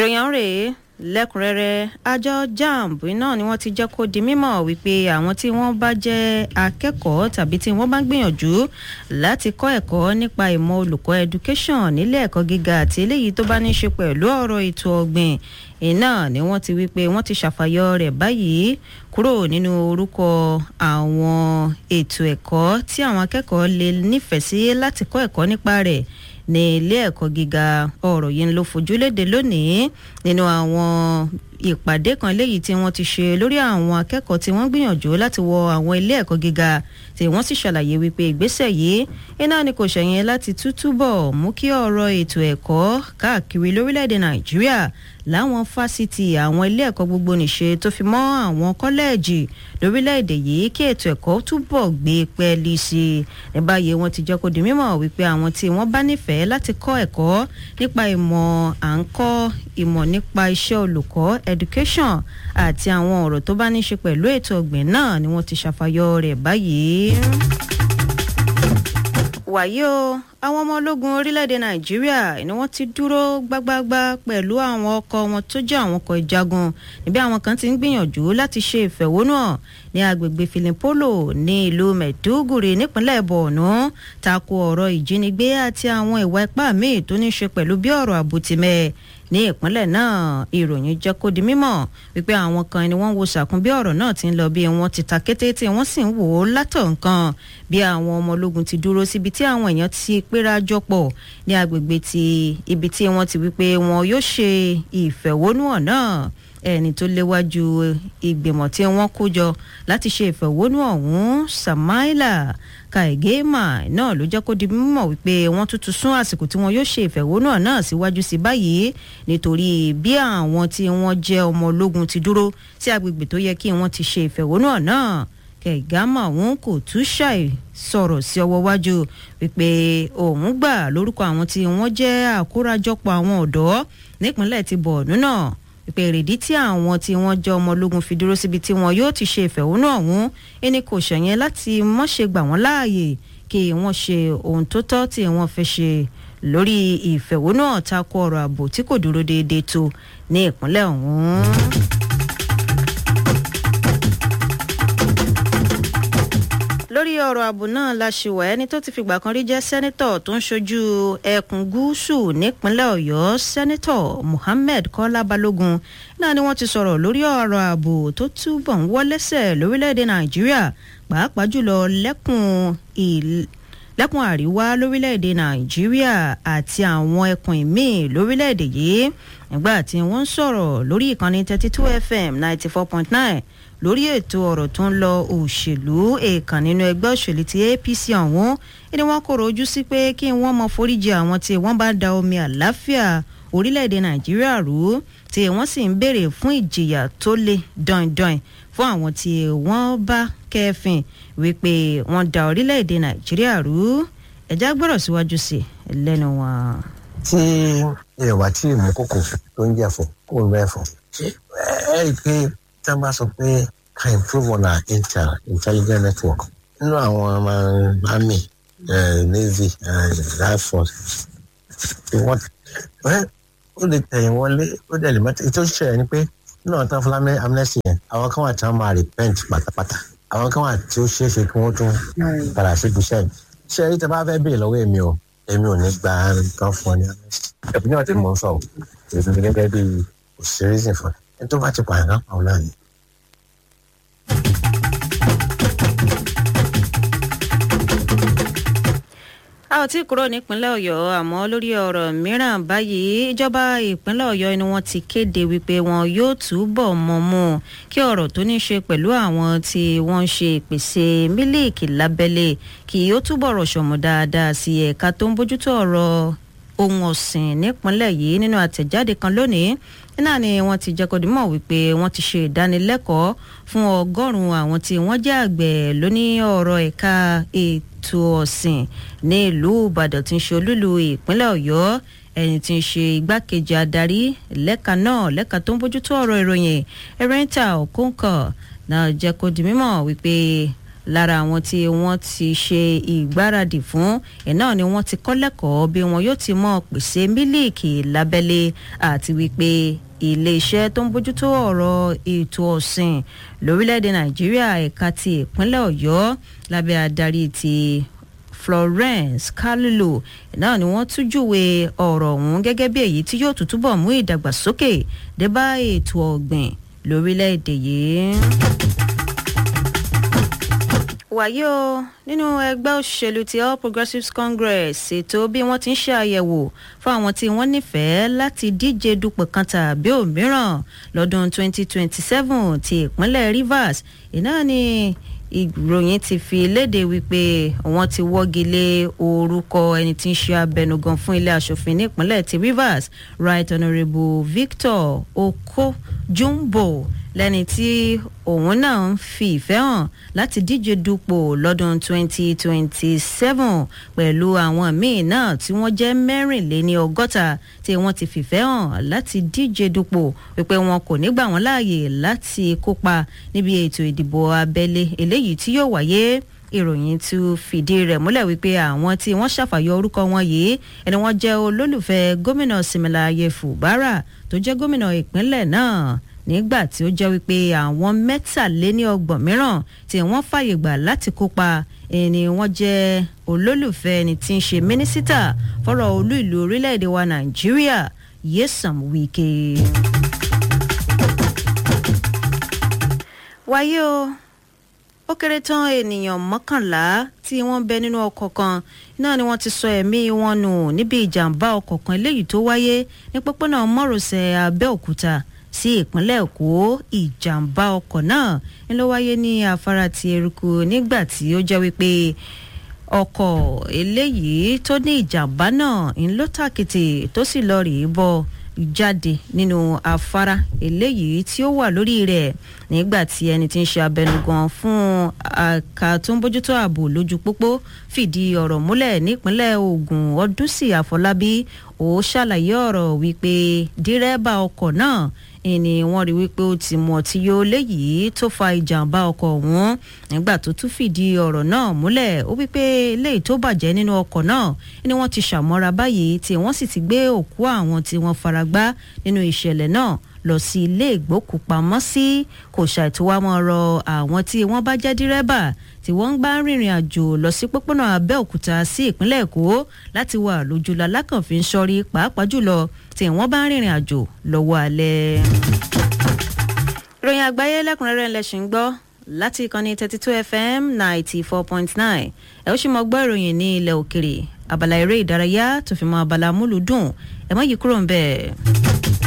ìròyìn ọ̀hún rèé lẹ́kùnrẹ́rẹ́ àjọ jamb náà ni wọ́n ti jẹ́ kó di mímọ̀ wípé àwọn tí wọ́n bá jẹ́ akẹ́kọ̀ọ́ tàbí tí wọ́n bá ń gbìyànjú láti kọ́ ẹ̀kọ́ nípa ìmọ̀ olùkọ́ education nílé ẹ̀kọ́ gíga àti eléyìí tó bá ní í ṣe pẹ̀lú ọ̀rọ̀ ètò ọ̀gbìn iná ni wọ́n ti wípé wọ́n ti ṣàfàyọ rẹ̀ báyìí kúrò nínú orúkọ àwọn ètò ẹ̀kọ́ tí àwọn akẹ́kọ̀ọ́ lè nífẹ̀ẹ́ sí láti kọ́ ẹ̀kọ́ nípa rẹ̀ ní ilé ẹ̀kọ́ gíga ọ̀rọ̀ yìí ló fojú léde lónìí nínú àwọn ìpàdé kan léyìí tí wọ́n ti ṣe lórí àwọn akẹ́kọ̀ọ́ tí wọ́n gbìyànjú láti wọ àwọn ilé ẹ̀kọ́ gíga tí wọ́n sì ṣàlàyé wípé ìgbésẹ̀ yìí iná ni kò ṣẹ̀yìn láti tútúbọ̀ mú kí ọ̀rọ̀ ètò ẹ̀kọ́ káàkiri lórílẹ̀‐èdè nàìjíríà láwọn fásitì àwọn ilé ẹ̀kọ́ gbogbo nìṣe tó fi mọ́ àwọn kọ́lẹ́ẹ̀jì lórílẹ̀‐èdè yìí kí ètò ẹ̀kọ́ túbọ̀ gbé pẹ́ẹ́lí sí i ní báyìí wọ́n ti jẹ́ kó di mímọ̀ wípé àwọn tí wọ́n bá nífẹ̀ẹ́ láti kọ́ ẹ̀kọ́ nípa ìmọ̀ à ń kọ́ ìmọ̀ nípa iṣẹ́ olùkọ́ education àti àwọn ọ̀rọ̀ tó bá ní ṣe pẹ̀lú ètò ọ̀gbìn náà ni wọ́n ti ṣàfàyọ rẹ̀ báyìí. wàyí o àwọn ọmọ ológun orílẹ̀-èdè nàìjíríà ni wọ́n ti dúró gbágbágbá pẹ̀lú àwọn ọkọ̀ wọn tó jẹ́ àwọn ọkọ̀ ìjagun níbi àwọn kan ti ń gbìyànjú láti ṣe ìfẹ̀hónúhàn ní agbègbè filimpolo ní ìlú mẹ̀dúgùrì nípínlẹ̀ borno tako ọ̀rọ̀ ìjínigbé àti àwọn ìwà ipá míì tó ní í ṣe pẹ̀lú bí ọ̀rọ̀ àbùtìmẹ̀ ní ìpínlẹ̀ náà ìròyìn jẹ́ kó di mímọ̀ wípé àwọn kan ni wọ́n wo sàkún bí ọ̀rọ̀ náà ti ń lọ bí wọ́n ti ta kété tí wọ́n sì ń wò ó látọ̀ nǹkan bí àwọn ọmọ ológun ti dúró síbi tí àwọn èèyàn ti péra jọpọ̀ ní agbègbè ti ibi tí wọ́n ti wípé wọn yóò ṣe ìfẹ̀hónúhàn náà ẹni tó léwájú ìgbìmọ̀ tí wọ́n kó jọ láti ṣe ìfẹ̀hónú ọ̀hún samaila kaigema náà ló jẹ́ kó di mímọ̀ wípé wọ́n tuntun sún àsìkò tí wọ́n yóò ṣe ìfẹ̀hónú náà síwájú sí báyìí nítorí bí àwọn tí wọ́n jẹ́ ọmọ ológun ti dúró sí agbègbè tó yẹ kí wọ́n ti ṣe ìfẹ̀hónú náà kaigama òun kò tún ṣàì sọ̀rọ̀ sí ọwọ́ wájú wípé òun gbà lórúkọ àwọn tí wọ́n jẹ́ àkórajọpọ̀ àwọn ọ̀dọ́ nípínlẹ̀ ti bọ̀ọ̀nù náà ìpè èrèdí tí àwọn tí wọ́n jẹ́ ọmọ ológun fi dúró síbi tí wọn yóò ti ṣe ìfẹ̀hónú ọ̀hún ẹni kò ṣẹ̀yẹn láti mọ́ṣe gbà wọ́n láàyè kí wọ́n ṣe ohun tó tọ́ tí wọ́n fẹ́ ṣe lórí ìfẹ̀hónú ọ̀tako ọ̀rọ̀ ààbò tí kò dúró déédéé tó ní ìpínlẹ̀ ọ̀hún. lórí ọ̀rọ̀ ààbò náà la ṣe wà ẹni tó ti fìgbà kan rí jẹ́ sẹ́nitọ̀ tó ń ṣojú ẹkùn gúúsù nípínlẹ̀ ọ̀yọ́ sẹ́nitọ̀ muhammed kọ́lá balógun náà ni wọ́n ti sọ̀rọ̀ lórí ọ̀rọ̀ ààbò tó túbọ̀ ń wọ́lẹ́sẹ̀ lórílẹ̀‐èdè nàìjíríà pàápàá jùlọ lẹ́kùn lẹ́kùn àríwá lórílẹ̀‐èdè nàìjíríà àti àwọn ẹkùn ìmíì lórílẹ̀‐èdè yìí nígbà tí wọ́n ń sọ̀rọ̀ lórí ìkànnì thirty two fm ninety four point nine lórí ètò ọ̀rọ̀ tó ń lọ òṣèlú èèkàn nínú ẹgbẹ́ òṣèlú ti apc ọ̀hún ni wọ́n kọ̀rọ̀ ojú sí pé kí wọ́n mọ foríjì àwọn tí wọ́n bá da omi àláfíà orílẹ̀-èdè nàìjíríà rú tí wọ́n sì ń béèrè fún ìjìyà tó le dandan fún àwọn tí wọ́n bá kẹ́fìn wípé wọ́n da orílẹ̀-èdè nàìjíríà rú ẹ̀já gbọ́dọ̀ síwájú sí lẹ́nu wọn. tí ìwà tí ìmú kòkò tó ń jẹ fún kó ń bẹ fún ẹ ẹ rí i pé tí wọ́n bá sọ pé can improve on our intel intelligence network nínú àwọn ọmọ army navy air force wọ́n ó lè tẹ̀yìn wọlé ó dẹ̀ lè mẹ́tẹ́ tó ṣẹlẹ̀ ni pé nínú àwọn tán fúlàmì amnesty yẹn àwọn kan wà tí wọ́n máa repent pátápátá àwọn kan wà tí ó ṣeé ṣe kí wọ́n tún padà síbi iṣẹ́ mi ṣé ẹni tí a bá fẹ́ béèrè lọ́wọ́ èmi o èmi ò ní gba nǹkan fún ọ ní amnesty ẹ̀bùn náà tí mò ń sọ ò èmi gẹ́gẹ́ bí òṣèré sìn fún ẹni tó bá ti pààyàn náà pààrọ̀ náà ni. a ò tí ì kúrò nípínlẹ̀ ọ̀yọ́ àmọ́ lórí ọ̀rọ̀ mìíràn báyìí ìjọba ìpínlẹ̀ ọ̀yọ́ ni wọ́n ti kéde wípé wọn yóò túbọ̀ mọ̀ mú kí ọ̀rọ̀ tó ní ṣe pẹ̀lú àwọn tí wọ́n ń ṣe ìpèsè mílíìkì lábẹ́lé kí ó túbọ̀ rọ̀ṣọ̀mù dáadáa sí ẹ̀ka tó ń bójútó ọ̀rọ̀ ohun ọ̀sìn nípínlẹ̀ yìí nínú àtẹ̀jáde kan lónìí náà ni wọ́n ti jẹ́ kó di mọ̀ wípé wọ́n ti ṣe ìdánilẹ́kọ̀ọ́ fún ọgọ́rùn-ún àwọn tí wọ́n jẹ́ àgbẹ̀ lóní ọ̀rọ̀ ẹ̀ka ètò ọ̀sìn ní ìlú ìbàdàn tí ń ṣe olúlu ìpínlẹ̀ ọ̀yọ́ ẹni tí ń ṣe igbákejì adarí lẹ́ka náà lẹ́ka tó ń bójútó ọ̀rọ̀ ìròyìn ẹ̀rẹ́ńtà òkúńkọ̀ náà jẹ́ kó di mímọ̀ wípé lára àwọn tí wọ́n ti ṣe ìgbáradì fún iná ni wọ́n ti kọ́ lẹ́kọ̀ọ́ bí wọn yóò ti mọ̀ pèsè mílíìkì lábẹ́lé àti wípé iléeṣẹ́ tó ń bójútó ọ̀rọ̀ ètò ọ̀sìn lórílẹ̀‐èdè nàìjíríà ẹ̀ka ti ìpínlẹ̀ ọ̀yọ́ lábẹ́ adarí ti florence carlo náà ni wọ́n tún júwe ọ̀rọ̀ ọ̀hún gẹ́gẹ́ bí èyí tí yóò tún túbọ̀ mú ìdàgbàsókè dé bá ètò ọ̀gbìn lórílẹ̀‐èdè yìí wàyí o nínú ẹgbẹ́ òṣèlú ti all progressives congress ètò bí wọ́n ti ń ṣe àyẹ̀wò fún àwọn tí wọ́n nífẹ̀ẹ́ láti díje dupò kan tàbí òmíràn lọ́dún 2027 ti ìpínlẹ̀ rivers iná ni ìròyìn ti fi léde wípé wọ́n ti wọ́gi lé orúkọ ẹni tí ń ṣe abẹnugan fún ilé asòfin nípínlẹ̀ ti rivers right honourable victor okojumbo lẹ́ni tí òun náà ń fi ìfẹ́ hàn láti díje dupò lọ́dún 2027 pẹ̀lú àwọn míì náà tí wọ́n jẹ́ mẹ́rìnléní ọgọ́ta tí wọ́n ti fìfẹ́ hàn láti díje dupò wípé wọn kò ní gbà wọ́n láàyè láti kópa níbi ètò ìdìbò abẹ́lé eléyìí tí yóò wáyé ìròyìn tún fìdí rẹ̀ múlẹ̀ wípé àwọn tí wọ́n ṣàfàyọ orúkọ wọn yìí ẹni wọ́n jẹ́ olólùfẹ́ gómìnà Similaye Fubara tó jẹ́ gómìnà ìpínlẹ̀ náà nígbà tí ó jẹ́ wípé àwọn mẹ́tàléníọgbọ̀n mìíràn tí wọ́n fàyè gbà láti kópa ẹni wọ́n jẹ́ olólùfẹ́ ẹni tí ń ṣe mínísítà fọ́rọ̀ olú ìlú orílẹ̀-èdè wa Nàìjíríà Nyesom Wike. wáyé o ó kéré tán ènìyàn mọ́kànlá tí wọ́n bẹ nínú ọkọ̀ kan náà ni wọ́n ti sọ ẹ̀mí wọn nù níbi ìjàmbá ọkọ̀ kan eléyìí tó wáyé ní pópónà márosẹ̀ Abẹ́òkúta sí ìpínlẹ̀ Èkó ìjàmbá ọkọ̀ náà ń ló wáyé ní afárá ti eruku nígbà tí ó jẹ́ wípé ọkọ̀ eléyìí tó ní ìjàmbá náà ń ló tàkìtì tó sì lọ rèé bọ́ jáde nínú afárá eléyìí tí ó wà lórí rẹ̀ nígbà tí ẹni tí ń ṣe abẹnugan fún àka tó ń bójútó ààbò lójú pópó fìdí ọ̀rọ̀ múlẹ̀ nípínlẹ̀ Ògùn Ọdúnsì Àfọlábí ó ṣàlàyé ọ̀rọ̀ wípé dírẹ́bà ọkọ̀ náà ni wọ́n rí wípé ó ti mu ọtí yó léyìí tó fa ìjàmbá ọkọ̀ ọ̀hún nígbà tó tún fìdí ọ̀rọ̀ náà múlẹ̀ ó wípé eléyìí tó bàjẹ́ nínú ọkọ̀ náà ni wọ́n ti ṣàmọ́ra báyìí tí wọ́n sì ti gbé òkú àwọn tí wọ́n faragbá nínú ìṣẹ̀lẹ̀ náà lọ sí ilé ìgbókùpamọ́sí kò ṣàìtúwámọ́ rọ àwọn tí wọ́n bá jẹ́ dírẹ́bà tí wọ́n ń gbá rìnrìn àjò lọ sí pópónà Abẹ́òkúta sí ìpínlẹ̀ Èkó láti wà lójúlá lákànfin sọ́rí pàápàá jùlọ tí wọ́n bá ń rìnrìn àjò lọ́wọ́ alẹ́. ìròyìn àgbáyé lẹ́kùnrẹ́rẹ́ ńlẹ́sìn gbọ́ láti ìkànnì thirty two fm ninety four point nine ẹ ó sì mọ gbọ́ ìròyìn ní ilẹ̀ òkèrè abala eré ìdárayá tó fi mọ́ abala múlùdùn ẹ má yí kúrò ń bẹ́ẹ̀.